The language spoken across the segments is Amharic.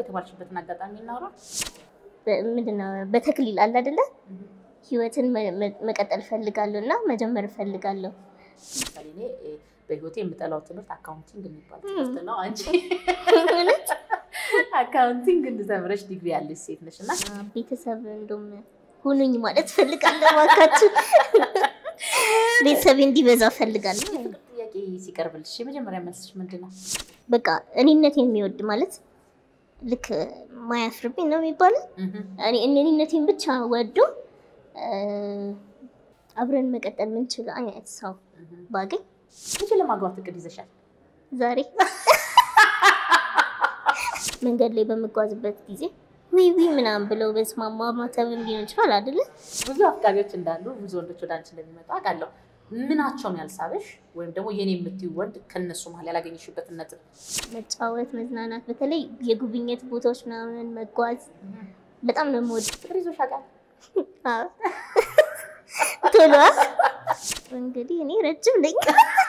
የተባልሽበትን አጋጣሚ እናውራ። ምንድነው በተክሊል አለ አይደለ? ህይወትን መ- መ- መቀጠል እፈልጋለሁ እና መጀመር እፈልጋለሁ። ለምሳሌ እኔ እ፣ በህይወቴ የምጠላው ትምህርት አካውንቲንግ የሚባል ትምህርት ነው። አንቺ እውነት? አካውንቲንግ እንድተምረሽ ዲግሪ ያለሽ ሴት ነሽ እና ቤተሰብ እንደውም ሁኑኝ ማለት እፈልጋለሁ። እባካችሁ ቤተሰብ እንዲበዛ እፈልጋለሁ። ጥያቄ ሲቀርብልሽ የመጀመሪያ መልስሽ ምንድን ነው? በቃ እኔነት የሚወድ ማለት ልክ ማያፍርብኝ ነው የሚባለው። እኔ እኔነቴን ብቻ ወዶ እ፣ አብረን መቀጠል ምንችል አይነት ሰው ባገኝ መቼ ለማግባት እቅድ ይዘሻል? ዛሬ መንገድ ላይ በምጓዝበት ጊዜ ዊዊ ምናምን ብለው በስማማ ማተብም ሊሆን ይችላል አይደለ? ብዙ አፍቃሪዎች እንዳሉ ብዙ ወንዶች ወደ አንቺ እንደሚመጡ አውቃለሁ። ምናቸውን ያልሳበሽ ወይም ደግሞ የኔ የምትይው ወንድ ከነሱ መሀል ያላገኘሽበትን ነጥብ? መጫወት፣ መዝናናት፣ በተለይ የጉብኝት ቦታዎች ምናምን መጓዝ በጣም ነው የምወድ። ፍቅር ይዞሽ ያውቃል? አዎ። ቶሎ እንግዲህ እኔ ረጅም ነኝ።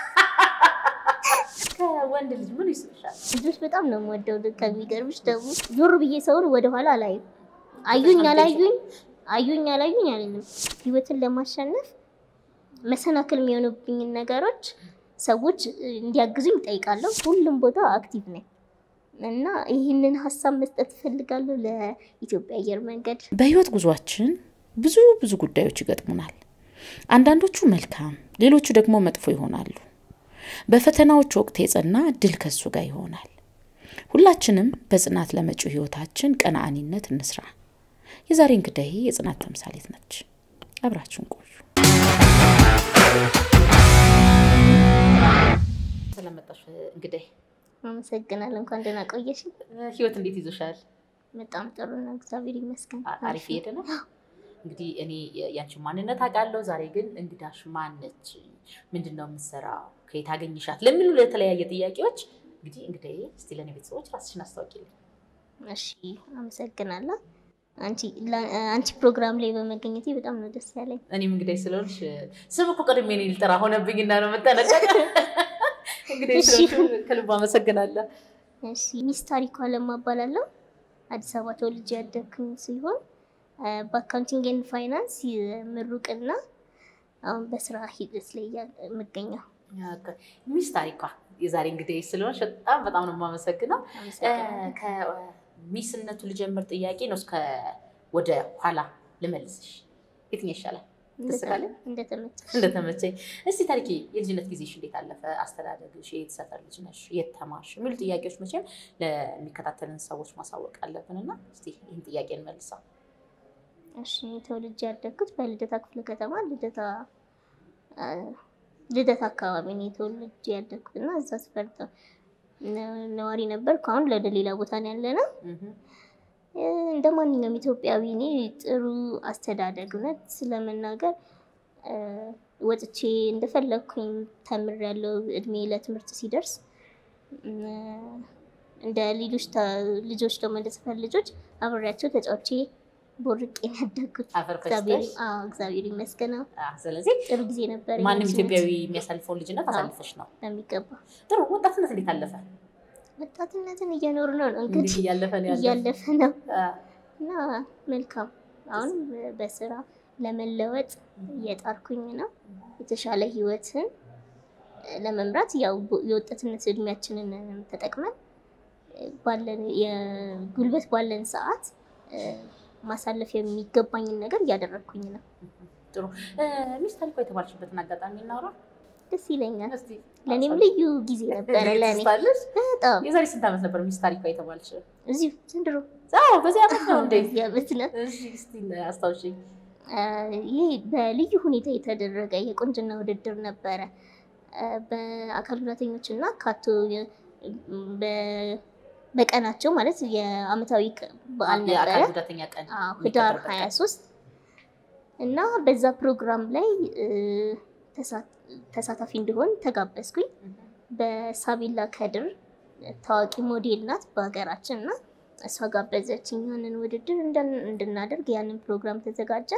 ከወንድ ልጅ ምን ይስብሻል? ልጆች በጣም ነው የምወደው። ከሚገርምሽ ደግሞ ዞር ብዬ ሰውን ወደኋላ አላይም። አዩኝ አላዩኝ አዩኝ አላዩኝ አለንም። ህይወትን ለማሸነፍ መሰናክል የሚሆኑብኝን ነገሮች ሰዎች እንዲያግዙኝ እጠይቃለሁ። ሁሉም ቦታ አክቲቭ ነኝ እና ይህንን ሀሳብ መስጠት እፈልጋለሁ ለኢትዮጵያ አየር መንገድ። በህይወት ጉዟችን ብዙ ብዙ ጉዳዮች ይገጥሙናል። አንዳንዶቹ መልካም፣ ሌሎቹ ደግሞ መጥፎ ይሆናሉ። በፈተናዎች ወቅት የጸና ድል ከሱ ጋር ይሆናል። ሁላችንም በጽናት ለመጪው ህይወታችን ቀናአኒነት እንስራ። የዛሬ እንግዳዬ የጽናት ተምሳሌት ነች። አብራችሁን ቆዩ። ስለመጣሽ እንግዲህ አመሰግናለሁ። እንኳን ደህና ቆየሽ። ህይወት እንዴት ይዞሻል? በጣም ጥሩ ነው፣ እግዚአብሔር ይመስገን። አ- አሪፍ እየሄደ ነው። እንግዲህ እኔ ያንቺን ማንነት አውቃለሁ። ዛሬ ግን እንግዳሽ ማነች? ምንድን ነው የምትሰራው? ከየት አገኝሻት? ለሚሉ ለተለያየ ጥያቄዎች እንግዲህ እንግዲህ እስቲ ለእኔ ቤተሰቦች ራስሽን አስታውቂልኝ። እሺ አመሰግናለሁ። አንቺ ላ- አንቺ ፕሮግራም ላይ በመገኘቴ በጣም ነው ደስ ያለኝ። እኔም እንግዲህ ስለሆንሽ ስም እኮ ቀድሜ እኔ ልጠራ ሆነብኝና ነው መጠነቀቅ። እንግዲህ እሺ። ስለሆንሽ ከልብ አመሰግናለሁ። እሺ ሚስ ታሪኳ ለማ እባላለሁ። አዲስ አበባ ተወልጄ ያደግኩኝ ሲሆን አ፣ በአካውንቲንግ ኤንድ ፋይናንስ ምሩቅና አሁን በስራ ሂደት ላይ ያ- የምገኘው። ሚስ ታሪኳ የዛሬ እንግዲህ ስለሆንሽ በጣም በጣም ነው የማመሰግነው። አመሰግናለሁ። ከሚስነቱ ልጀምር ጥያቄ ነው እስከ ወደ ኋላ ልመልስሽ። የትኛው ይሻላል? ደስ ካለ? እንደተመቸሽ እንደተመቸኝ። እስቲ ታሪኬ የልጅነት ጊዜሽ እንዴት አለፈ? አስተዳደግሽ፣ የት ሰፈር ልጅ ነሽ? የት ተማርሽ? የሚሉ ጥያቄዎች መቼም ለሚከታተልን ሰዎች ማሳወቅ አለብን እና እስቲ ይህን ጥያቄ እንመልሰው። እሺ ተወልጄ ያደግኩት በልደታ ክፍለ ከተማ ልደታ አ፣ ልደታ አካባቢ ነው የተወልጄ ያደግኩት እና እዛ ሰፈር ተ- ነ- ነዋሪ ነበርኩ። አሁን ወደ ሌላ ቦታ ነው ያለ ነው። እንደ ማንኛውም ኢትዮጵያዊ እኔ ጥሩ አስተዳደግ እውነት ስለመናገር አ፣ ወጥቼ እንደፈለግኩኝ ተምሬያለሁ። እድሜ ለትምህርት ሲደርስ እም፣ እንደ ሌሎች ተ- ልጆች ደግሞ እንደ ሰፈር ልጆች አብሬያቸው ተጫውቼ ቦርቄ ነው ያደግኩት። አፈር እግዚአብሔር ፈጭተሽ አዎ፣ እግዚአብሔር ይመስገን። አዎ፣ አ፣ ስለዚህ ጥሩ ጊዜ ነበር። ማንም የልጅነት ኢትዮጵያዊ የሚያሳልፈውን ልጅነት አዎ። አሳልፈሽ ነው። በሚገባ ጥሩ ወጣትነት እንዴት አለፈ? ወጣትነትን እየኖር ነው ነው እንግዲህ እንግዲህ እያለፈ ነው ያለው። እያለፈ ነው አ፣ እና መልካም አሁን በስራ ለመለወጥ እየጣርኩኝ ነው። የተሻለ ህይወትን ለመምራት ያው የወጣትነት እድሜያችንን ተጠቅመን ባለን የጉልበት ባለን ሰዓት ማሳለፍ የሚገባኝን ነገር እያደረግኩኝ ነው። ጥሩ እ፣ ሚስ ታሪኳ የተባልሽበትን አጋጣሚ እናውራ ደስ ይለኛል። እስቲ። ለእኔም ልዩ ጊዜ ነበረ። ለእኔ ትስታለሽ? በጣም የዛሬ ስንት ዓመት ነበር ሚስ ታሪኳ የተባልሽ? እዚሁ ዘንድሮ አዎ በዚህ ዓመት ነው እንዴ? በዚህ ዓመት ነው። እሺ እስቲ አስታውሽኝ። አ፣ ይህ በልዩ ሁኔታ የተደረገ የቁንጅና ውድድር ነበረ። አ፣ በአካል ጉዳተኞች እና ካቶ የ- በ- በቀናቸው ማለት የአመታዊ ቀ- በዓል የአካል ነበረ ጉዳተኛ ቀን አዎ፣ ህዳር የሚከበርበት ቀን። 23 እና በዛ ፕሮግራም ላይ እ፣ ተሳ- ተሳታፊ እንድሆን ተጋበዝኩኝ። በሳቢላ ከድር ታዋቂ ሞዴል ናት በሀገራችን እና እሷ ጋበዘችኝ ያንን ውድድር እንድን- እንድናደርግ ያንን ፕሮግራም ተዘጋጀ።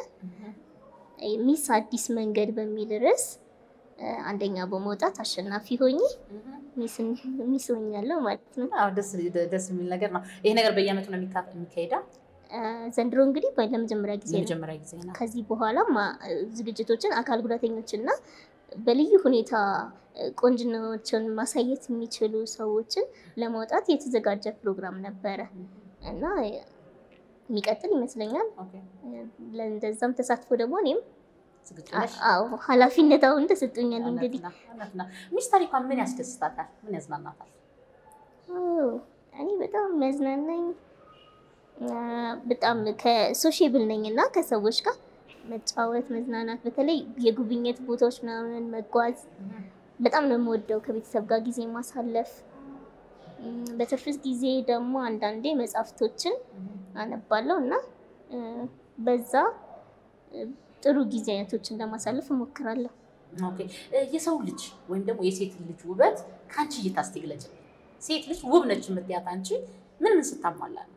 ሚስ አዲስ መንገድ በሚል ርዕስ እ፣ አንደኛ በመውጣት አሸናፊ ሆኜ ሚስ ሆኛለሁ ማለት ነው። አዎ፣ ደስ ደስ የሚል ነገር ነው። ይሄ ነገር በየዓመቱ ነው የሚካ- የሚካሄደው? አ፣ ዘንድሮ እንግዲህ በ- ለመጀመሪያ ጊዜ ነው። የመጀመሪያ ጊዜ ነው። ከዚህ በኋላ ዝግጅቶችን አካል ጉዳተኞችና በልዩ ሁኔታ እ፣ ቆንጅናዎችን ማሳየት የሚችሉ ሰዎችን ለማውጣት የተዘጋጀ ፕሮግራም ነበረ እና እ፣ የሚቀጥል ይመስለኛል። ኦኬ፣ ለእንደዛም ተሳትፎ ደግሞ እኔም ዝግጁ አ- ነሽ? አዎ ኃላፊነት አሁን ተሰጥቶኛል። እውነት እንግዲህ ነው፣ እውነት ነው። ሚስ ታሪኳን ምን ያስደስታታል? ምን ያዝናናታል? ኦ፣ እኔ በጣም የሚያዝናናኝ አ፣ በጣም ከሶሽብል ነኝ እና ከሰዎች ጋር መጫወት፣ መዝናናት፣ በተለይ የጉብኝት ቦታዎች ምናምን መጓዝ በጣም ነው የምወደው። ከቤተሰብ ጋር ጊዜ ማሳለፍ፣ እም፣ በትርፍ ጊዜ ደግሞ አንዳንዴ መጽሐፍቶችን አነባለሁ እና እ፣ በዛ እ፣ ጥሩ ጊዜያቶችን ለማሳለፍ እሞክራለሁ። ኦኬ እ፣ የሰው ልጅ ወይም ደግሞ የሴት ልጅ ውበት ከአንቺ እይታ እስቲ ግለጭ። ሴት ልጅ ውብ ነች የምትያት አንቺ ምን ምን ስታሟላ ነው?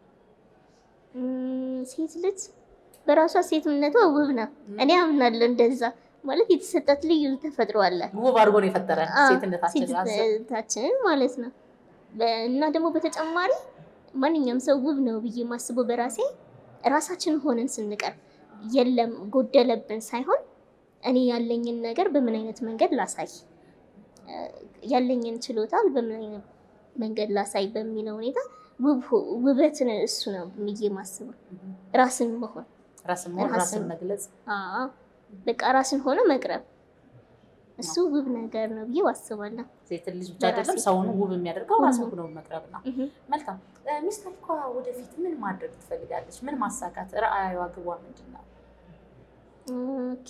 እም፣ ሴት ልጅ በራሷ ሴትነቷ ውብ ነው። እኔ አምናለሁ እንደዛ ማለት የተሰጣት ልዩ ተፈጥሮ አለ ውብ አድርጎ ነው የፈጠረን አዎ፣ ሴትነታችን ራሱ። ሴትነታችንን ማለት ነው። በ- እና ደግሞ በተጨማሪ ማንኛውም ሰው ውብ ነው ብዬ ማስበው በራሴ ራሳችን ሆነን ስንቀር የለም ጎደለብን ሳይሆን እኔ ያለኝን ነገር በምን አይነት መንገድ ላሳይ እ፣ ያለኝን ችሎታ በምን አይነት መንገድ ላሳይ በሚለው ሁኔታ ውብ ሆ- ውበትን እሱ ነው ብዬ ማስበው ራስን መሆን ራስን መሆን ራስን- ራስን መግለጽ አዎ፣ በቃ ራስን ሆነ መቅረብ እሱ ውብ ነገር ነው ብዬ አስባለሁ። ሴት ልጅ ብቻ በራሴ አይደለም ሰውን ውብ የሚያደርገው ሁሉ። ራስን ሆኖ መቅረብ ነው። እህ። መልካም እ፣ ሚስ ታሪኳ ወደፊት ምን ማድረግ ትፈልጋለች? ምን ማሳካት ራዕይዋ፣ ግቧ ምንድን ነው? ኦኬ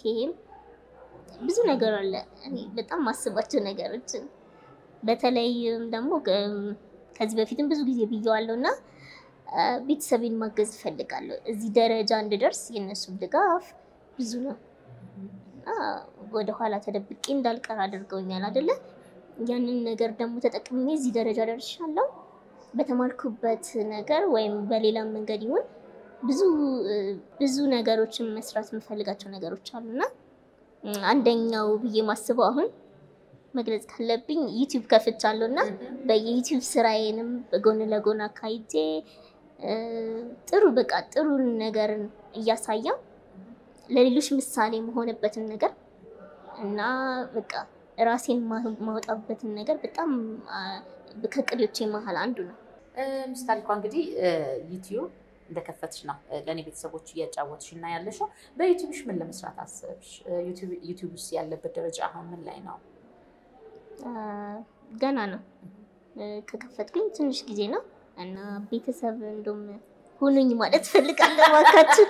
ብዙ ነገር አለ። እኔ በጣም ማስባቸው ነገሮችን በተለይም ደግሞ ከ- ከዚህ በፊትም ብዙ ጊዜ ብየዋለሁ እና አ፣ ቤተሰቤን ማገዝ እፈልጋለሁ። እዚህ ደረጃ እንድደርስ የእነሱ ድጋፍ ብዙ ነው እና ወደኋላ ተደብቄ እንዳልቀር አድርገውኛል አይደለ? ያንን ነገር ደግሞ ተጠቅሜ እዚህ ደረጃ ደርሻለሁ። በተማርኩበት ነገር ወይም በሌላ መንገድ ይሁን ብዙ እ፣ ብዙ ነገሮችን መስራት የምፈልጋቸው ነገሮች አሉና እ፣ አንደኛው ብዬ ማስበው አሁን መግለጽ ካለብኝ ዩቲዩብ ከፍቻለሁ እና በየዩቲዩብ ስራዬንም በጎን ለጎን አካሂጄ እ፣ ጥሩ በቃ ጥሩ ነገርን እያሳየው ለሌሎች ምሳሌ መሆንበትን ነገር እና በቃ ራሴን ማ- ማውጣበትን ነገር በጣም አ፣ ከቅዶቼ መሀል አንዱ ነው። እ፣ ሚስ ታሪኳ እንግዲህ እ፣ ዩቲዩብ እንደከፈትሽ ነው እ፣ ለእኔ ቤተሰቦች እያጫወትሽ እና ያለሽው። በዩቲዩብሽ ምን ለመስራት አሰብሽ? እ፣ ዩቲዩብ- ዩቲዩብ ውስጥ ያለበት ደረጃ አሁን ምን ላይ ነው? አ፣ ገና ነው እ፣ ከከፈትኩኝ ትንሽ ጊዜ ነው እና ቤተሰብ እንደውም ሁኑኝ ማለት ፈልጋለሁ። እባካችሁ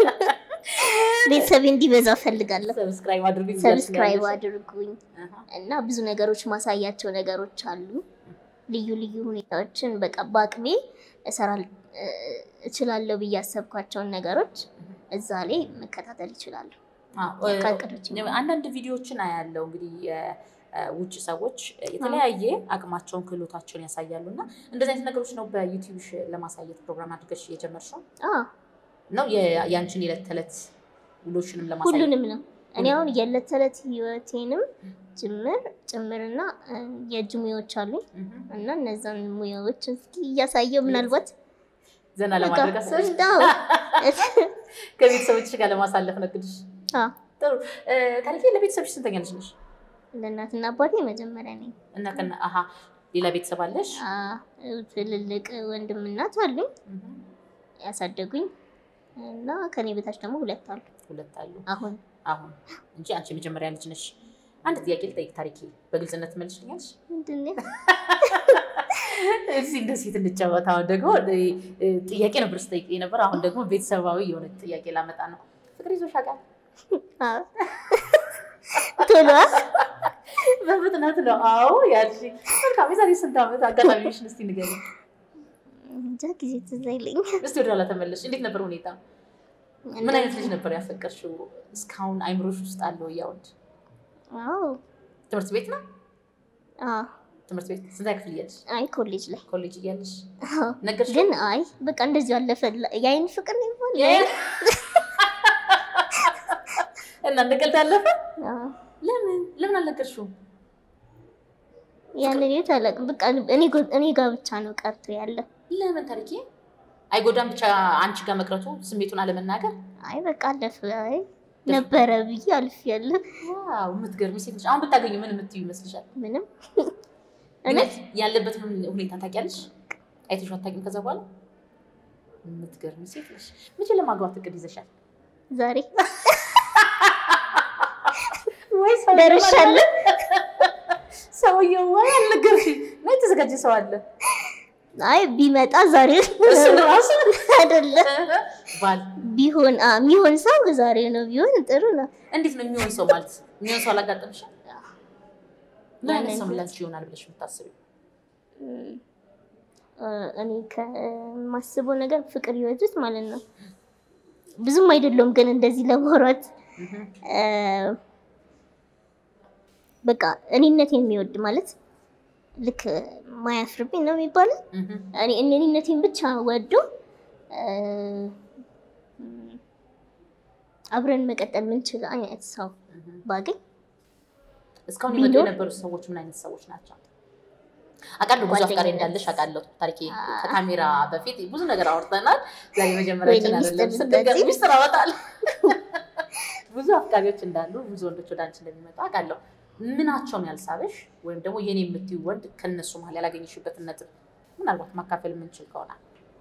ቤተሰብ እንዲበዛ ፈልጋለሁ። ሰብስክራይብ አድርጉኝ። ሰብስክራይብ እያልሽ አድርጉኝ አሃ። እና ብዙ ነገሮች ማሳያቸው ነገሮች አሉ። ልዩ ልዩ ሁኔታዎችን በቃ በአቅሜ እሰራል እ፣ እችላለሁ ብዬ ያሰብኳቸውን ነገሮች እዛ ላይ መከታተል ይችላሉ። አዎ፣ እ፣ ከእቅዶች አንዳንድ ቪዲዮዎችን አያለው እንግዲህ የውጭ ሰዎች የተለያየ አቅማቸውን ክህሎታቸውን ያሳያሉ እና እንደዚህ አይነት ነገሮች ነው በዩቲዩብሽ ለማሳየት ፕሮግራም አድርገሽ የጀመርሽው አዎ ነው የ- የአንቺን የዕለት ተዕለት ውሎሽንም ለማሳየት ሁሉንም ነው። እኔ አሁን የዕለት ተዕለት ህይወቴንም ጭምር ጭምርና እ፣ የእጅ ሙያዎች አሉኝ እህ፣ እና እነዛን ሙያዎች እስኪ እያሳየው ምናልባት ዘና በቃ ለማድረግ አሰብሽ አዎ ከቤተሰቦችሽ ጋር ለማሳለፍ ነው እቅድሽ አዎ። ጥሩ እ፣ ታሪኬ ለቤተሰብሽ ስንተኛ ልጅ ነሽ ለእናትና አባቴ መጀመሪያ ነኝ። እና ከነ አሀ ሌላ ቤተሰብ አለሽ አዎ፣ ትልልቅ ወንድም እናት አሉኝ እህ፣ ያሳደጉኝ እና ከኔ በታች ደግሞ ሁለት አሉ ሁለት አሉ አሁን አሁን እንጂ አንቺ የመጀመሪያ ልጅ ነሽ አንድ ጥያቄ ልጠይቅ ታሪኬ በግልጽነት ትመልሽልኛለሽ ምንድን ነው? እዚህ እንደ ሴት እንጫወት። አሁን ደግሞ እ፣ ጥያቄ ነበር ስጠይቅ ነበር። አሁን ደግሞ ቤተሰባዊ የሆነ ጥያቄ ላመጣ ነው። ፍቅር ይዞሽ ያውቃል? አዎ። ቶሎ በፍጥነት ነው። አዎ ያልሽኝ። መልካም። የዛሬ ስንት ዓመት አጋጣሚሽን እስቲ ንገሪኝ። እንጃ ጊዜ ትዝ አይለኝም። እስቲ ወደ ኋላ ተመለሽ። እንዴት ነበር ሁኔታ? ምን አይነት ልጅ ነበር ያፈቀርሽው? እስካሁን አይምሮሽ ውስጥ አለው ያውድ አዎ ትምህርት ቤት ነው? አዎ። ትምህርት ቤት ስንተኛ ክፍል እያለሽ? አይ ኮሌጅ ላይ ኮሌጅ እያለሽ አዎ። ነገርሽ? ግን አይ በቃ እንደዚሁ አለፈ። የአይን ፍቅር ነው ይባል እና እንደ ቀልድ አለፈ? አዎ። ለምን ለምን አልነገርሽውም? ያንን ህይወት አላውቅም። በቃ እኔ ጎ- እኔ ጋር ብቻ ነው ቀርቶ ያለ። ለምን ታሪኬ አይጎዳም? ብቻ አንቺ ጋር መቅረቱ ስሜቱን አለመናገር። አይ በቃ አለፍ አይ ነበረ ብዬ አልፍ ያለ ዋው የምትገርሚ ሴት ነሽ። አሁን ብታገኙ ምን የምትዩ ይመስልሻል? ምንም እውነት ያለበትን ሁኔታ ታውቂያለሽ? አይተሽው አታውቂም? ከዛ በኋላ የምትገርሚ ሴት ነሽ። መቼ ለማግባት እቅድ ይዘሻል? ዛሬ ወይ ደርሻለሁ። ሰውየው ወይ አልነገርሽኝ ነው የተዘጋጀ ሰው አለ አይ ቢመጣ ዛሬ እሱ ራሱ አይደለም ባል ቢሆን አ የሚሆን ሰው ዛሬ ነው ቢሆን ጥሩ ነው። እንዴት ነው የሚሆን ሰው ማለት የሚሆን ሰው አላጋጠምሽም? ምን አይነት ሰው ያንን ላንቺ ይሆናል ብለሽ የምታስቢው? እ፣ እኔ ከማስበው ነገር ፍቅር ህይወት ውስጥ ማለት ነው ብዙም አይደለም፣ ግን እንደዚህ ለማውራት እ፣ በቃ እኔነት የሚወድ ማለት ልክ ማያፍርብኝ ነው የሚባለው። እኔ እኔነቴን ብቻ ወዶ እ፣ አብረን መቀጠል ምንችል አይነት ሰው ባገኝ እስካሁን ይመጡ ቢኖር- የነበሩት ሰዎች ምን አይነት ሰዎች ናቸው? አውቃለሁ ብዙ አፍቃሪ ጓደኝነት። እንዳለሽ አውቃለሁ። ታሪኬ አ- ከካሜራ በፊት ብዙ ነገር አውርተናል። ዛሬ መጀመሪያችን ወይኔ አይደለም። ሚስጥር ስንገር እንደዚህ? ሚስጥር አወጣለሁ። ብዙ አፍቃሪዎች እንዳሉ ብዙ ወንዶች ወደ አንቺ እንደሚመጡ አውቃለሁ። ምናቸውን ያልሳበሽ ወይም ደግሞ የኔ የምትይው ወንድ ከነሱ መሀል ያላገኘሽበትን ነጥብ ምናልባት ማካፈል የምንችል ከሆነ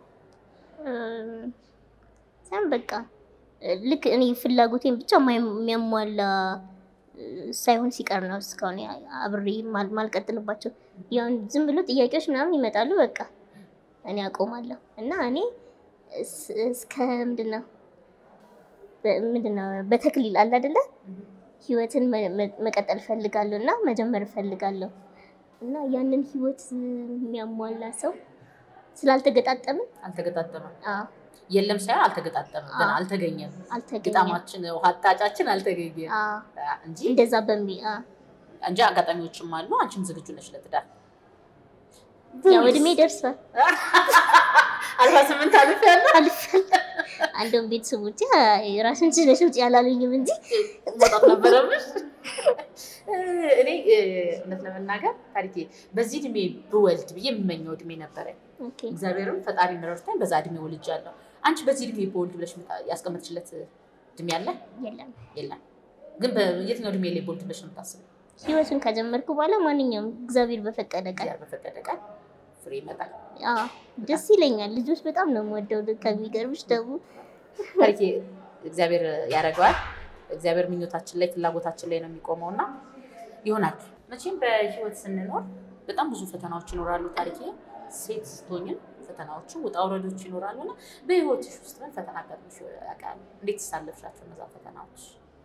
ሳም በቃ ልክ እኔ ፍላጎቴን ብቻ ማይ- የሚያሟላ እ፣ ሳይሆን ሲቀር ነው እስካሁን ያ- አብሬ ማል- ማልቀጥልባቸው። ያው ዝም ብሎ ጥያቄዎች ምናምን ይመጣሉ፣ በቃ እኔ አቆማለሁ እና እኔ እስ- እስከ ምንድነው በ- ምንድነው በተክሊል አለ አይደለ ህይወትን መ- መ- መቀጠል ፈልጋለሁ እና መጀመር ፈልጋለሁ እና ያንን ህይወት የሚያሟላ ሰው ስላልተገጣጠምን አልተገጣጠመም። አዎ የለም ሳይሆን አልተገጣጠመም፣ ግን አዎ። አልተገኘም። አልተገኘም። ግጣማችን ውሃ አጣጫችን አልተገኘም አዎ፣ እንጂ እንደዛ በሚ አዎ። እንጂ አጋጣሚዎችም አሉ። አንቺም ዝግጁ ነሽ ለትዳር? ያው እድሜ ደርሷል። አርባ ስምንት አልፍ ያለ አልፏል። አንዱም ቤተሰቦቼ ራስን ችለሽ ውጭ ያላሉኝም እንጂ መውጣት ነበረብሽ። እኔ እውነት ለመናገር ታሪኬ በዚህ እድሜ ብወልድ ብዬ የምመኘው እድሜ ነበረ። ኦኬ፣ እግዚአብሔርም ፈጣሪ ረድቶኝ በዛ እድሜ ወልጃለሁ። አንቺ በዚህ እድሜ በወልድ ብለሽ ምታ- ያስቀመጥሽለት እድሜ አለ? የለም የለም። ግን በየትኛው እድሜ ላይ በወልድ ብለሽ ነው የምታስበው? ህይወቱን ከጀመርኩ በኋላ ማንኛውም እግዚአብሔር በፈቀደ ቀን እግዚአብሔር በፈቀደ ቀን ፍሬ ይመጣል። አዎ፣ ደስ ይለኛል። ልጆች በጣም ነው የምወደው። ከሚገርምሽ ደግሞ ታሪኬ እግዚአብሔር ያደርገዋል። እግዚአብሔር ምኞታችን ላይ ፍላጎታችን ላይ ነው የሚቆመው እና ይሆናል። መቼም በህይወት ስንኖር በጣም ብዙ ፈተናዎች ይኖራሉ። ታሪኬ ሴት ስትሆኝም ፈተናዎቹ ውጣ ውረዶች ይኖራሉ እና በህይወትሽ ውስጥ ምን ፈተና ገጥሞሽ ያውቃል? እንዴት ትሳለፍሻቸው እነዛ ፈተናዎች?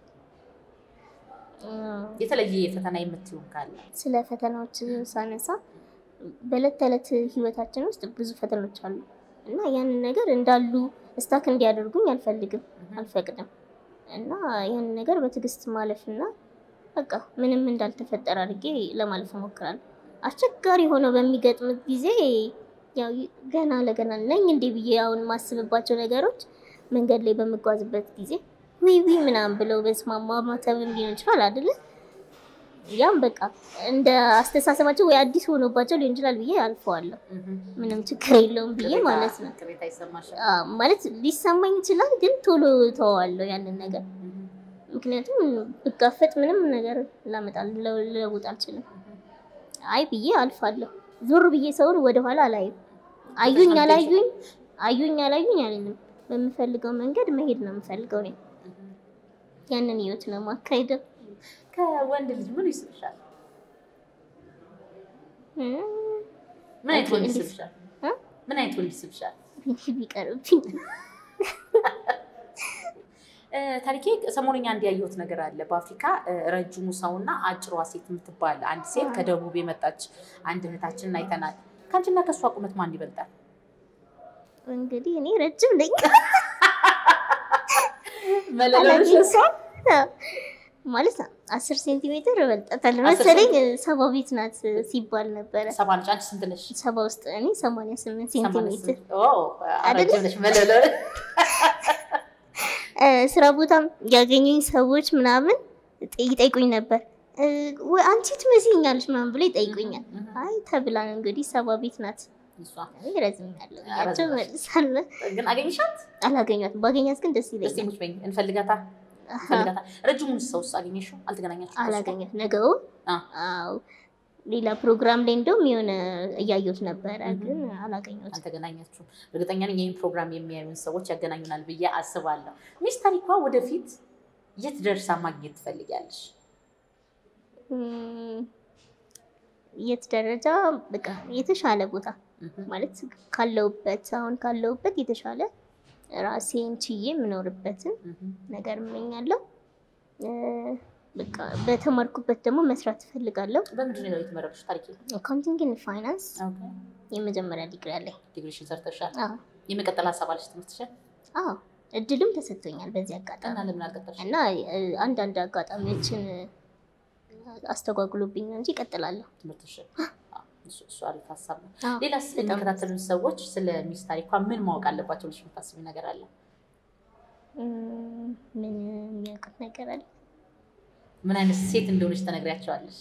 እ፣ የተለየ ፈተና የምትይው ካለ ስለ ፈተናዎች ሳነሳ በዕለት ተዕለት ህይወታችን ውስጥ ብዙ ፈተናዎች አሉ እና ያንን ነገር እንዳሉ እስታክ እንዲያደርጉኝ አልፈልግም፣ አልፈቅድም እና ያንን ነገር በትዕግስት ማለፍና በቃ ምንም እንዳልተፈጠረ አድርጌ ለማለፍ እሞክራለሁ። አስቸጋሪ ሆነው በሚገጥምት ጊዜ ያው ገና ለገና ነኝ እንዴ ብዬ አሁን የማስብባቸው ነገሮች መንገድ ላይ በምጓዝበት ጊዜ ዊዊ ምናምን ብለው በስማማ ማተብም ሊሆን ይችላል አይደለ? ያም በቃ እንደ አስተሳሰባቸው ወይ አዲስ ሆኖባቸው ሊሆን ይችላል ብዬ አልፈዋለሁ። ምንም ችግር የለውም ብዬ ማለት ነው። ቅሬታ ይሰማሻል? አዎ፣ ማለት ሊሰማኝ ይችላል፣ ግን ቶሎ ተዋዋለሁ ያንን ነገር። ምክንያቱም ብጋፈጥ ምንም ነገር ላመጣ ልለውጥ አልችልም። አይ ብዬ አልፋለሁ። ዞር ብዬ ሰውን ወደኋላ አላይም። አዩኝ አላዩኝ አዩኝ አላዩኝ አለንም። በምፈልገው መንገድ መሄድ ነው የምፈልገው እኔ። ያንን ህይወት ነው ማካሄደው። ከወንድ ልጅ ምን ይስብሻል? ምን አይነት ወንድ እንዴት? ይስብሻል? እ? ምን አይነት ወንድ ይስብሻል? ቢቀርብኝ እ፣ ታሪኬ ሰሞኑኛ እንዲያየሁት ነገር አለ። በአፍሪካ እ፣ ረጅሙ ሰውና አጭሯ ሴት የምትባል አንድ ሴት ከደቡብ የመጣች አንድ እህታችንን አይተናል። ከአንቺና ከእሷ ቁመት ማን ይበልጣል? እንግዲህ እኔ ረጅም ነኝ መለለሽ እሷ ማለት አስር ሴንቲሜትር እበልጣታለሁ አስር መሰለኝ። ሰባ ቤት ናት ሲባል ነበረ። ሰባ ነች። አንቺ ስንት ነሽ? ሰባ ውስጥ እኔ ሰማንያ ስምንት ሰማንያ ሴንቲሜትር ስምንት። ኦ፣ ረጅም ነሽ። መለለ እ፣ ስራ ቦታም ያገኙኝ ሰዎች ምናምን ጥ- ይጠይቁኝ ነበር እ፣ ወይ አንቺ ትመስኛለች ምናምን ብሎ ይጠይቁኛል። አይ ተብላ ነው እንግዲህ ሰባ ቤት ናት እሷ ረዝም ያለው ረዝም ያለው። መልሳለ ግን አገኘሻት? አላገኟትም። ባገኛት ግን ደስ እስቲ ይለኛል። ሙች በይኝ። እንፈልጋታ እንፈልጋታ። ረጅሙን ሰውስ አገኘሽው? አልተገናኛችሁም? ከእሱ ጋር? አላገኛት ነገው አ። አዎ ሌላ ፕሮግራም ላይ እንደውም የሆነ እያየሁት ነበረ፣ Mhm. ግን አላገኘሁትም። አልተገናኛችሁም። እርግጠኛ ነኝ ይህን ፕሮግራም የሚያዩን ሰዎች ያገናኙናል ብዬ አስባለሁ። ሚስ ታሪኳ ወደፊት የት ደርሳ ማግኘት ትፈልጊያለሽ? እም፣ የት ደረጃ በቃ የተሻለ ቦታ ማለት ካለውበት አሁን ካለውበት የተሻለ ራሴን ችዬ የምኖርበትን ነገር እመኛለሁ። እ፣ በቃ በተማርኩበት ደግሞ መስራት እፈልጋለሁ። በምንድን ነው የተመረቅሽ? ታሪክ አካውንቲንግ ኤንድ ፋይናንስ የመጀመሪያ ዲግሪ አለኝ። ዲግሪሽን ሰርተሻል። አዎ የመቀጠል ሀሳብ አለሽ ትምህርትሽን አዎ እድልም ተሰጥቶኛል በዚህ አጋጣሚ እና ለምን አልቀጠልሽ? እና እ፣ አንዳንድ አጋጣሚዎችን አስተጓጉሎብኝ ነው እንጂ እቀጥላለሁ። ትምህርትሽን አዎ፣ እሱ እሱ አሪፍ ሀሳብ ነው። አዎ፣ ሌላስ በጣም የሚከታተሉን ሰዎች ስለ ሚስ ታሪኳ ምን ማወቅ አለባቸው ብለሽ የምታስቢ ነገር አለ? እም፣ ምን የሚያውቁት ነገር አለ? ምን አይነት ሴት እንደሆነች ተነግሪያቸዋለሽ?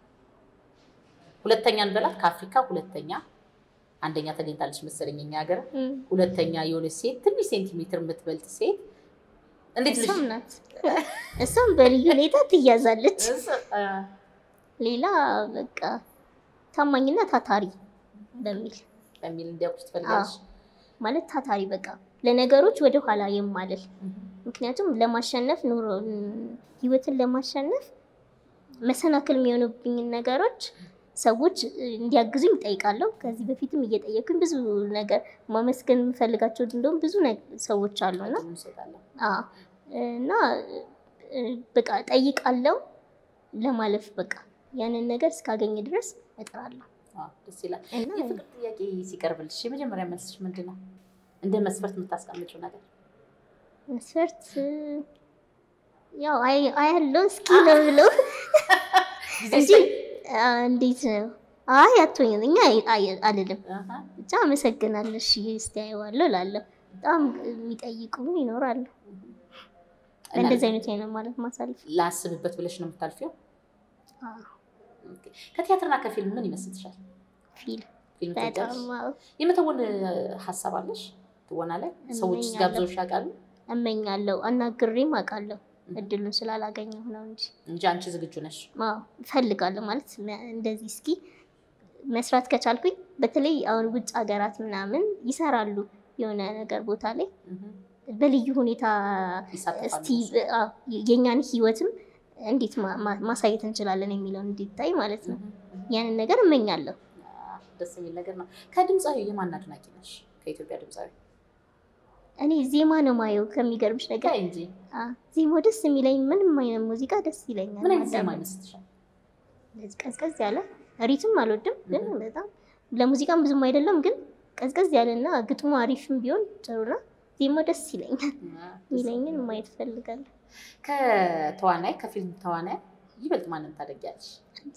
ሁለተኛ እንበላት ከአፍሪካ ሁለተኛ አንደኛ ተገኝታለች መሰለኝ እኛ ሀገር እም፣ ሁለተኛ የሆነች ሴት ትንሽ ሴንቲሜትር የምትበልጥ ሴት እንዴት ልጅ እሷም ናት። እሷም በልዩ ሁኔታ ትያዛለች። ሌላ በቃ ታማኝና ታታሪ በሚል በሚል እንዲያውቁሽ ትፈልጋለሽ? ማለት ታታሪ በቃ ለነገሮች ወደ ኋላ የማልል ምክንያቱም ለማሸነፍ ኑሮ ህይወትን ለማሸነፍ መሰናክል የሚሆኑብኝን ነገሮች ሰዎች እንዲያግዙኝ እጠይቃለሁ። ከዚህ በፊትም እየጠየኩኝ ብዙ ነገር ማመስገን የምፈልጋቸው እንደውም ብዙ ነግ- ሰዎች አሉና ብዙ እንሰጣለን። አዎ እና እ፣ በቃ ጠይቃለሁ ለማለፍ በቃ ያንን ነገር እስካገኝ ድረስ እጥራለሁ አዎ፣ ደስ ይላል። እና የፍቅር ጥያቄ ሲቀርብልሽ የመጀመሪያ መልስሽ ምንድን ነው? እንደ መስፈርት የምታስቀምጪው ነገር መስፈርት እ፣ ያው አይ- አያለው እስኪ ነው ብሎ ጊዜ እንጂ ስጠኝ። አ፣ እንዴት ነው አይ አትሆኝም እኛ አይ- አይ- አልልም አሃ። ብቻ አመሰግናለሁ እሺ እስቲ አየዋለሁ እላለሁ በጣም የሚጠይቁ ይኖራሉ እና እንደዚህ አይነት አይነት ማለት ማሳለፍ ላስብበት ብለሽ ነው የምታልፊው? አዎ፣ ኦኬ። ከቲያትርና ከፊልም ምን ይመስልሻል? ፊልም ፊልም በጣም ትወጃለሽ? አዎ፣ የመተወን ሀሳብ አለሽ? ትወና ላይ ሰዎች እመኛለሁ። ጋብዘውሽ ያውቃሉ? እመኛለሁ አናግሬም አውቃለሁ እድሉን ስላላገኘሁ ነው እንጂ እንጂ አንቺ ዝግጁ ነሽ? አዎ እፈልጋለሁ ማለት መ- እንደዚህ እስኪ መስራት ከቻልኩኝ በተለይ አሁን ውጭ ሀገራት ምናምን ይሰራሉ የሆነ ነገር ቦታ ላይ እህ፣ በልዩ ሁኔታ ይሳተፋሉ እስቲ እነሱ። አዎ፣ የእኛን ህይወትም እንዴት ማ- ማ- ማሳየት እንችላለን የሚለውን እንዲታይ ማለት ነው። እህ፣ እህ። ያንን ነገር እመኛለሁ። አዎ፣ ደስ የሚል ነገር ነው። ከድምፃዊ የማን አድናቂ ነሽ? ከኢትዮጵያ ድምፃዊ እኔ ዜማ ነው ማየው ከሚገርምሽ ነገር ጋይ እንጂ አ፣ ዜማው ደስ የሚለኝ ምንም አይነት ሙዚቃ ደስ ይለኛል። ምን አይነት ዜማ ማዳመጥ። ይመስልሻል? እንደዚህ ቀዝቀዝ ያለ ሪትም አልወድም፣ ግን በጣም ለሙዚቃም ብዙም አይደለም፣ ግን ቀዝቀዝ ያለና ግጥሙ አሪፍም ቢሆን ጥሩ ነው። ዜማው ደስ ይለኛል። የሚለኝን ማየት እፈልጋለሁ። ከተዋናይ ከፊልም ተዋናይ ይበልጥ ማንን ታደጊያለሽ?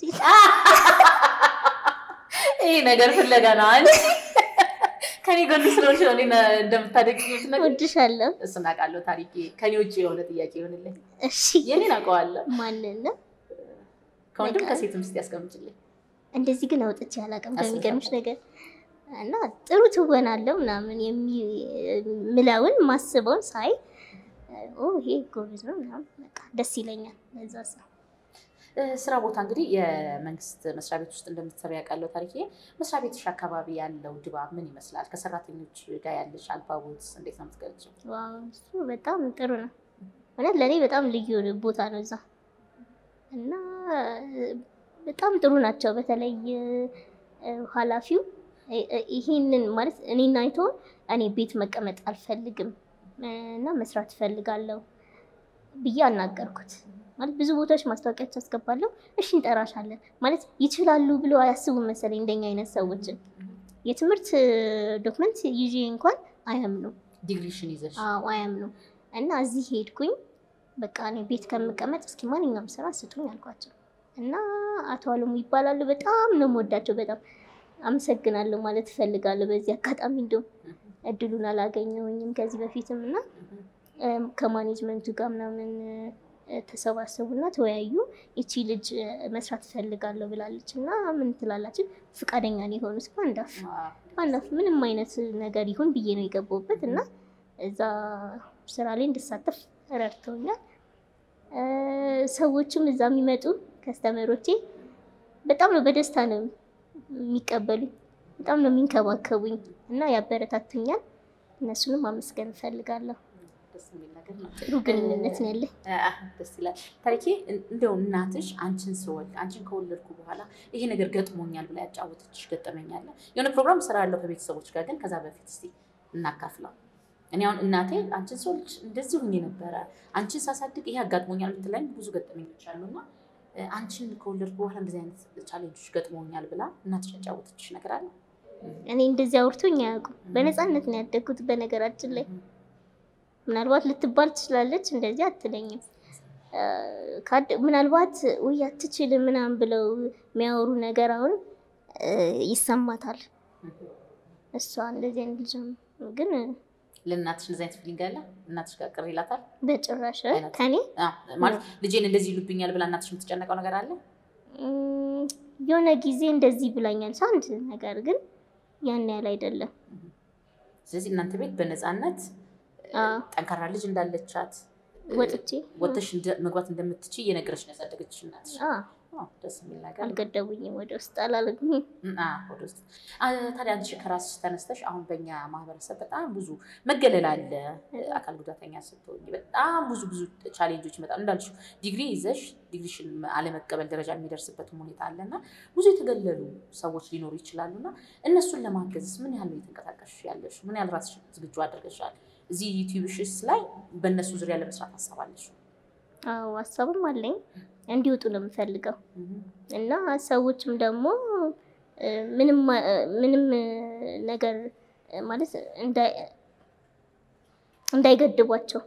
ይሄ ነገር ፍለጋ ነው አንቺ ከኔ ጎን ስለሆንሽ ነው እኔን እንደምታደጊ የምትነግሪኝ። እወድሻለሁ። እሱን አውቃለሁ። ታሪኬ ከኔ ውጭ የሆነ ጥያቄ ይሆንልኝ። እሺ የኔን አውቀዋለሁ። ማንን ነው? ከወንድም በቃ። ከሴትም እስኪ ያስቀምጭልኝ። እንደዚህ ግን አውጥቼ አላውቅም። አስበሻል? ከሚገርምሽ ነገር እና ጥሩ ትወናለው ምናምን የምለውን ማስበውን ሳይ ኦ ይሄ ጎበዝ ነው ምናምን በቃ ደስ ይለኛል። ለዛ ሰው እ፣ ስራ ቦታ እንግዲህ የመንግስት መስሪያ ቤት ውስጥ እንደምትሰሪ ያውቃለሁ። ታሪኬ መስሪያ ቤትሽ አካባቢ ያለው ድባብ ምን ይመስላል? ከሰራተኞች ጋር ያለሽ አልባቦት እንዴት ነው የምትገልጪው? ዋው እሱ በጣም ጥሩ ነው። እውነት ለእኔ በጣም ልዩ ቦታ ነው እዛ እና እ፣ በጣም ጥሩ ናቸው። በተለይ እ፣ ኃላፊው እ፣ እ፣ ይሄንን ማለት እኔን አይቶ እኔ ቤት መቀመጥ አልፈልግም እ፣ እና መስራት እፈልጋለሁ ብዬ አናገርኩት። ማለት ብዙ ቦታዎች ማስታወቂያዎች አስገባለሁ። እሺ እንጠራሻለን ማለት ይችላሉ ብሎ አያስቡም መሰለኝ እንደኛ አይነት ሰዎችን የትምህርት ዶክመንት ይዤ እንኳን አያምኑም። ዲግሪሽን ይዘሽ አዎ አያምኑም። እና እዚህ ሄድኩኝ በቃ እኔ ቤት ከምቀመጥ እስኪ ማንኛውም ስራ ስጡኝ አልኳቸው እና አቶ አለሙ ይባላሉ። በጣም ነው የምወዳቸው። በጣም አመሰግናለሁ ማለት እፈልጋለሁ። በዚህ አጋጣሚ እንዲሁም እድሉን አላገኘሁኝም ከዚህ በፊትም እና እም፣ ከማኔጅመንቱ ጋር ምናምን ተሰባሰቡና ተወያዩ። ይቺ ልጅ መስራት ትፈልጋለሁ ብላለች እና ምን ትላላችሁ? ፈቃደኛ ነው የሆኑት በአንድ አፍ በአንድ አፍ ምንም አይነት ነገር ይሁን ብዬ ነው የገባሁበት እና እዛ ስራ ላይ እንድሳተፍ ረድተውኛል። ሰዎችም እዛ የሚመጡ ከስተመሮቼ በጣም ነው በደስታ ነው የሚቀበሉኝ፣ በጣም ነው የሚንከባከቡኝ እና ያበረታቱኛል። እነሱንም አመስገን እፈልጋለሁ። ጥሩ ግንኙነት ነው ያለኝ። ደስ ይላል። ታሪኬ እንደው እናትሽ አንቺን ስወልድ አንቺን ከወለድኩ በኋላ ይሄ ነገር ገጥሞኛል ብላ ያጫወተችሽ ገጠመኛለ? የሆነ ፕሮግራም ስራ ያለው ከቤተሰቦች ጋር ግን ከዛ በፊት እስኪ እናካፍለው። እኔ አሁን እናቴ አንቺን ስወልድ እንደዚህ ሁኜ ነበረ፣ አንቺን ሳሳድግ ይሄ አጋጥሞኛል የምትለኝ ብዙ ገጠመኞች አሉና አንቺን ከወለድኩ በኋላ እንደዚህ አይነት ቻሌንጆች ገጥሞኛል ብላ እናትሽ ያጫወተችሽ ነገር አለ? እኔ እንደዚህ አውርቶኝ አያውቁም። በነፃነት ነው ያደግኩት። በነገራችን ላይ ምናልባት ልትባል ትችላለች፣ እንደዚህ አትለኝም። ምናልባት ውይ አትችልም ምናምን ብለው የሚያወሩ ነገር አሁን ይሰማታል። እሷ እንደዚህ አይነት ልጅ ግን ለእናትሽ እንደዚህ አይነት ፊሊንግ አለ? እናትሽ ጋር ቅር ይላታል? በጭራሽ ከኔ ማለት ልጄን እንደዚህ ይሉብኛል ብላ እናትሽ የምትጨነቀው ነገር አለ? የሆነ ጊዜ እንደዚህ ብላኛል አንድ ነገር ግን ያን ያህል አይደለም። ስለዚህ እናንተ ቤት በነፃነት ጠንካራ ልጅ እንዳለቻት ወጥቼ ወጥተሽ መግባት እንደምትችይ እየነገረች ነው ያሳደገችሽ እናትሽ። ደስ የሚል ነገር አልገደቡኝም፣ ወደ ውስጥ አላለግኝ ወደ ውስጥ። ታዲያ አንቺ ከራስሽ ተነስተሽ አሁን በኛ ማህበረሰብ በጣም ብዙ መገለል አለ። አካል ጉዳተኛ ስትሆኝ በጣም ብዙ ብዙ ቻሌንጆች ይመጣሉ። እንዳልሽው ዲግሪ ይዘሽ ዲግሪሽን አለመቀበል ደረጃ የሚደርስበትም ሁኔታ አለና ብዙ የተገለሉ ሰዎች ሊኖሩ ይችላሉና እነሱን ለማገዝ ምን ያህል ነው የተንቀሳቀስሽ ያለሽ? ምን ያህል ራስሽን ዝግጁ አድርገሻል? እዚህ ዩቲዩብሽስ ላይ በእነሱ ዙሪያ ለመስራት ሀሳባለሽ? አዎ ሀሳብም አለኝ። እንዲወጡ ነው የምፈልገው እና ሰዎችም ደግሞ ምንም ነገር ማለት እንዳይገድቧቸው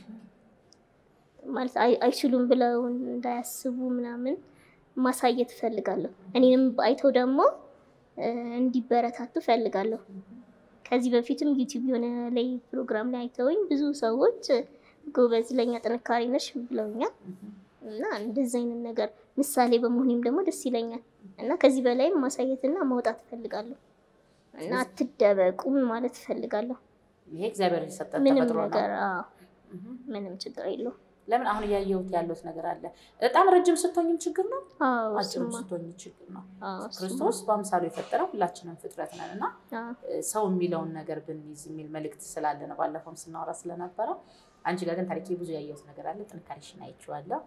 ማለት አይችሉም ብለው እንዳያስቡ ምናምን ማሳየት እፈልጋለሁ። እኔንም አይተው ደግሞ እንዲበረታቱ እፈልጋለሁ። ከዚህ በፊትም ዩቲዩብ የሆነ ላይ ፕሮግራም ላይ አይተውኝ ብዙ ሰዎች ጎበዝ፣ ለኛ ጥንካሬ ነሽ ብለውኛል። እና እንደዚህ አይነት ነገር ምሳሌ በመሆኔም ደግሞ ደስ ይለኛል እና ከዚህ በላይም ማሳየትና ማውጣት እፈልጋለሁ እና አትደበቁም ማለት እፈልጋለሁ። ይሄ እግዚአብሔር የሰጠን ምንም ተፈጥሮ ነው። ነገር አዎ፣ ምንም ችግር የለውም። ለምን አሁን እያየሁት ያለሁት ነገር አለ። በጣም ረጅም ስትሆኝም ችግር ነው፣ አዎ አጭርም እሱማ፣ ስትሆኝ ችግር ነው። አዎ እሱማ፣ ክርስቶስ በአምሳሉ የፈጠረው ሁላችንም ፍጥረት ነን እና አዎ ሰው የሚለውን ነገር ብንይዝ የሚል መልእክት ስላለ ነው። ባለፈውም ስናወራ ስለነበረው አንቺ ጋር ግን ታሪኬ ብዙ ያየሁት ነገር አለ። ጥንካሬሽን አይቼዋለሁ።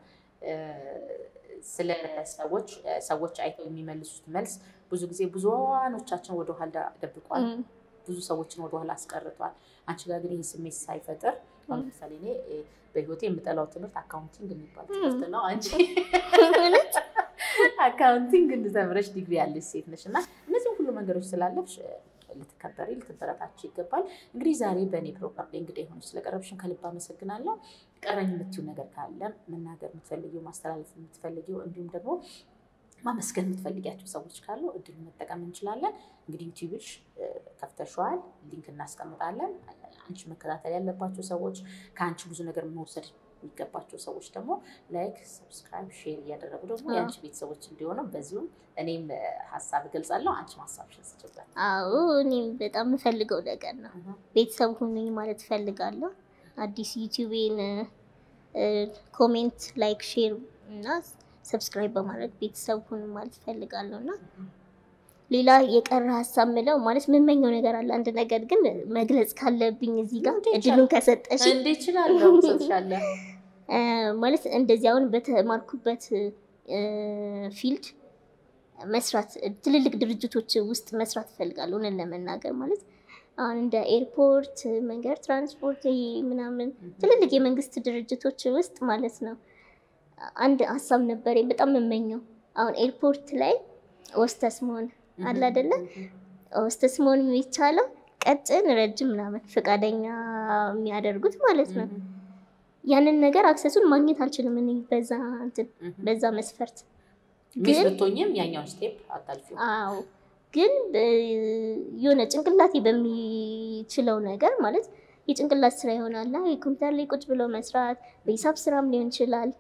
ስለ ሰዎች ሰዎች አይተው የሚመልሱት መልስ ብዙ ጊዜ ብዙኖቻችን ወደኋላ ደብቋል። እም፣ ብዙ ሰዎችን ወደኋላ አስቀርቷል። አንቺ ጋር ግን ይህ ስሜት ሳይፈጥር አሁን ለምሳሌ እኔ እ፣ በህይወቴ የምጠላው ትምህርት አካውንቲንግ የሚባል ትምህርት ነው። አንቺ እውነት? አካውንቲንግ እንድተምረሽ ዲግሪ ያለሽ ሴት ነሽ እና እነዚህም ሁሉ መንገዶች ስላለፍሽ እ፣ ልትከበሪ ልትበረታች ይገባል። እንግዲህ ዛሬ በእኔ ፕሮግራም ላይ እንግዲህ የሆነች ስለቀረብሽን ከልብ አመሰግናለሁ። ቀረኝ የምትይው ነገር ካለ መናገር የምትፈልጊው ማስተላለፍ የምትፈልጊው እንዲሁም ደግሞ ማመስገን የምትፈልጊያቸው ሰዎች ካሉ እድሉን መጠቀም እንችላለን። እንግዲህ ዩቲዩብሽ እ፣ ከፍተሸዋል፣ ሊንክ እናስቀምጣለን። አንቺ መከታተል ያለባቸው ሰዎች ከአንቺ ብዙ ነገር መውሰድ የሚገባቸው ሰዎች ደግሞ ላይክ፣ ሰብስክራይብ፣ ሼር እያደረጉ ደግሞ አዎ። የአንቺ ቤተሰቦች እንዲሆኑ በዚሁም እኔም እ፣ ሀሳብ እገልጻለሁ። አንቺ ሀሳብሽን ስጭበት። አዎ እኔም በጣም የምፈልገው ነገር ነው። ቤተሰብ ሁኑኝ ማለት እፈልጋለሁ። አዲስ ዩቲዩቤን ኮሜንት፣ ላይክ፣ ሼር እና ሰብስክራይብ በማድረግ ቤተሰብ ሁኑ ማለት እፈልጋለሁ እና ሌላ የቀረ ሀሳብ ምለው ማለት የምመኘው ነገር አለ። አንድ ነገር ግን መግለጽ ካለብኝ እዚህ ጋር እንዴ እድሉን ከሰጠሽ እንዴ ይችላለሁ ሰጥሻለሁ። ማለት እንደዚህ አሁን በተማርኩበት ፊልድ መስራት ትልልቅ ድርጅቶች ውስጥ መስራት እፈልጋለሁ። እውነት ለመናገር ማለት አሁን እንደ ኤርፖርት፣ መንገድ ትራንስፖርት ይሄ ምናምን ትልልቅ የመንግስት ድርጅቶች ውስጥ ማለት ነው። አንድ ሀሳብ ነበረኝ በጣም የምመኘው አሁን ኤርፖርት ላይ ወስተስ መሆን አለ አይደለ? ወስተስ መሆን የሚቻለው ቀጭን፣ ረጅም ምናምን ፈቃደኛ የሚያደርጉት ማለት ነው። ያንን ነገር አክሰሱን ማግኘት አልችልም እኔ በዛ እንትን በዛ መስፈርት ሚስ ግን ብትሆኝም ያኛውን ስቴፕ አታልፊው። አዎ ግን እ፣ የሆነ ጭንቅላቴ በሚችለው ነገር ማለት የጭንቅላት ስራ ይሆናል። አይ ኮምፒውተር ላይ ቁጭ ብሎ መስራት በሂሳብ ስራም ሊሆን ይችላል።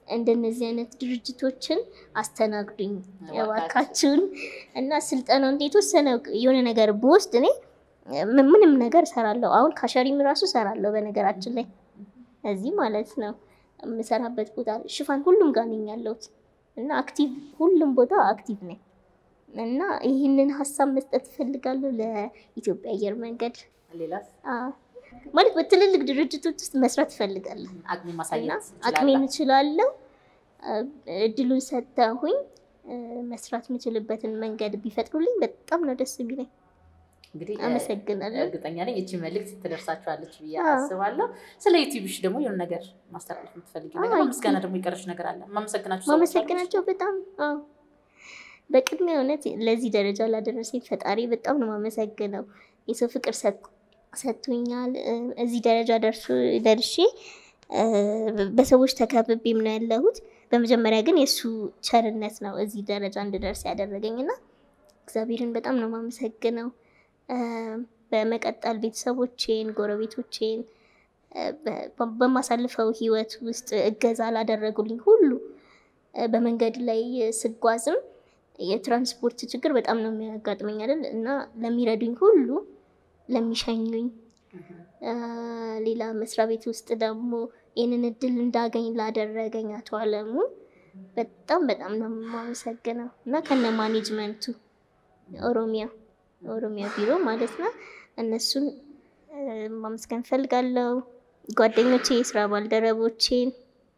እንደነዚህ አይነት ድርጅቶችን አስተናግዱኝ እባካችሁ። እባካችሁን እና ስልጠናው እንዴት ወሰነ የሆነ ነገር ብወስድ እኔ ም- ምንም ነገር እሰራለሁ። አሁን ካሸሪም ራሱ እሰራለሁ በነገራችን ላይ እዚህ ማለት ነው የምሰራበት ቦታ ሽፋን ሁሉም ጋር ነኝ ያለሁት እና አክቲቭ ሁሉም ቦታ አክቲቭ ነኝ እና ይህንን ሀሳብ መስጠት እፈልጋለሁ ለኢትዮጵያ አየር መንገድ ሌላስ አ፣ ማለት በትልልቅ ድርጅቶች ውስጥ መስራት እፈልጋለሁ አቅሜ እና ማሳየት አቅሜን ይችላል። እችላለሁ። አ፣ እድሉን ሰጥተውኝ አ፣ መስራት የምችልበትን መንገድ ቢፈጥሩልኝ በጣም ነው ደስ የሚለኝ። እንግዲህ እ፣ አመሰግናለሁ። እርግጠኛ ነኝ እቺ መልእክት ትደርሳችኋለች ብዬ አዎ። አስባለሁ። ስለ ዩቲዩብሽ ደግሞ የሆነ ነገር ማስተላለፍ የምትፈልጊ ነገር አዎ፣ ምስጋና ደግሞ የቀረሽ ነገር አለ? ማመሰግናችሁ ሰዎች አሉ? ማመሰግናቸው በጣም አዎ። በቅድሚያ እውነት ለዚህ ደረጃ ላደረሰኝ ፈጣሪ በጣም ነው ማመሰግነው። የሰው ፍቅር ሰጥ- ሰጥቶኛል። እ፣ እዚህ ደረጃ ደርሶ ደርሼ እ፣ በሰዎች ተከብቤም ነው ያለሁት። በመጀመሪያ ግን የእሱ ቸርነት ነው እዚህ ደረጃ እንድደርስ ያደረገኝ እና እግዚአብሔርን በጣም ነው ማመሰግነው። እ፣ በመቀጠል ቤተሰቦቼን፣ ጎረቤቶቼን እ፣ በ- በማሳልፈው ህይወት ውስጥ እገዛ ላደረጉልኝ ሁሉ እ፣ በመንገድ ላይ ስጓዝም የትራንስፖርት ችግር በጣም ነው የሚያጋጥመኝ አይደል እና ለሚረዱኝ ሁሉ ለሚሸኙኝ እ፣ ሌላ መስሪያ ቤት ውስጥ ደግሞ ይህንን እድል እንዳገኝ ላደረገኝ አቶ አለሙ በጣም በጣም ነው የማመሰግነው እና ከነ ማኔጅመንቱ ኦሮሚያ ኦሮሚያ ቢሮ ማለት ነው እነሱን እ፣ ማመስገን ፈልጋለሁ። ጓደኞቼ፣ የስራ ባልደረቦቼን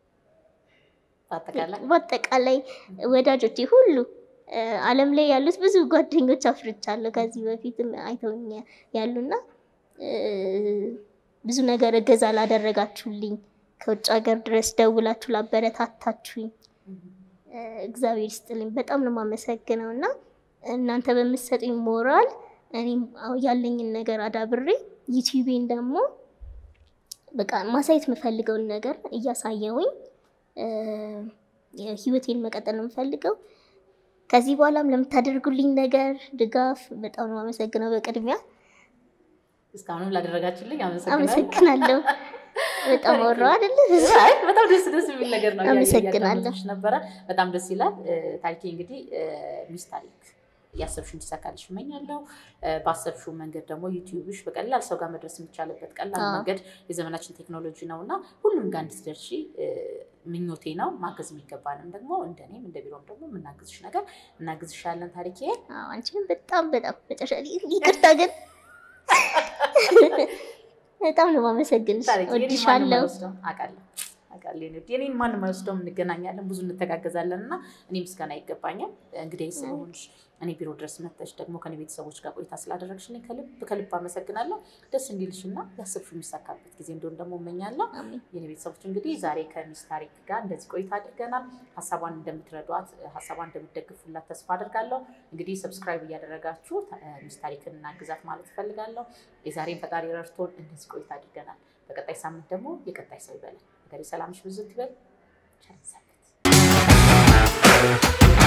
በአጠቃላይ በአጠቃላይ ወዳጆቼ ሁሉ እ፣ ዓለም ላይ ያሉት ብዙ ጓደኞች አፍርቻለሁ ከዚህ በፊትም አይተውኝ ያሉና እ፣ ብዙ ነገር እገዛ ላደረጋችሁልኝ ከውጭ ሀገር ድረስ ደውላችሁ ላበረታታችሁኝ እ፣ እግዚአብሔር ይስጥልኝ በጣም ነው የማመሰግነው እና እናንተ በምትሰጡኝ ሞራል እኔም አዎ ያለኝን ነገር አዳብሬ ዩቲዩቤን ደግሞ በቃ ማሳየት የምፈልገውን ነገር እያሳየውኝ እ፣ ህይወቴን መቀጠል ነው የምፈልገው። ከዚህ በኋላም ለምታደርጉልኝ ነገር ድጋፍ በጣም ነው አመሰግነው። በቅድሚያ እስካሁንም ላደረጋችሁልኝ አመሰግናለሁ። አመሰግናለሁ። በጣም ወራ አይደለ? አይ፣ በጣም ደስ ደስ የሚል ነገር ነው። አመሰግናለሁ። እያዳመጥኩሽ ነበረ። በጣም ደስ ይላል። እ፣ ታሪኬ እንግዲህ እ፣ ሚስ ታሪክ ያሰብሽው እንዲሳካልሽ እመኛለሁ። እ፣ ባሰብሽው መንገድ ደግሞ ዩቲዩብሽ በቀላል ሰው ጋር መድረስ የሚቻልበት ቀላል አዎ። መንገድ የዘመናችን ቴክኖሎጂ ነው እና ሁሉም ጋር እንድትደርሺ እ፣ ምኞቴ ነው። ማገዝ የሚገባንም ደግሞ እንደኔም እንደ ቢሮም ደግሞ የምናግዝሽ ነገር እናግዝሻለን ታሪኬ። አዎ፣ አንቺንም በጣም በጣም መጨረሻ ይቅርታ ግን በጣም ነው የማመሰግንሽ። ታሪኬ የኔን ማንም ወድሻለሁ። አይወስደውም። አውቃለሁ አውቃለሁ። የኔ ውድ፣ የኔን ማንም አይወስደውም። እንገናኛለን፣ ብዙ እንተጋገዛለን እና እኔ ምስጋና ይገባኛል። እንግዲህ ስለሆንሽ እኔ ቢሮ ድረስ መጥተሽ ደግሞ ከኔ ቤተሰቦች ጋር ቆይታ ስላደረግሽ እኔ ከልብ ከልብ አመሰግናለሁ። ደስ እንዲልሽ እና ያሰብሽው የሚሳካበት ጊዜ እንደሆን ደግሞ እመኛለሁ። አሜን። የኔ ቤተሰቦች እንግዲህ ዛሬ ከሚስ ታሪክ ጋር እንደዚህ ቆይታ አድርገናል። ሀሳቧን እንደምትረዷት፣ ሀሳቧን እንደምትደግፉላት ተስፋ አድርጋለሁ። እንግዲህ ሰብስክራይብ እያደረጋችሁ እ፣ ሚስ ታሪክን እናግዛት ማለት እፈልጋለሁ። የዛሬን ፈጣሪ ረድቶን እንደዚህ ቆይታ አድርገናል። በቀጣይ ሳምንት ደግሞ የቀጣይ ሰው ይበላል። ሀገሬ ሰላምሽ ብዙ ይበል። ቸር ሰንብት።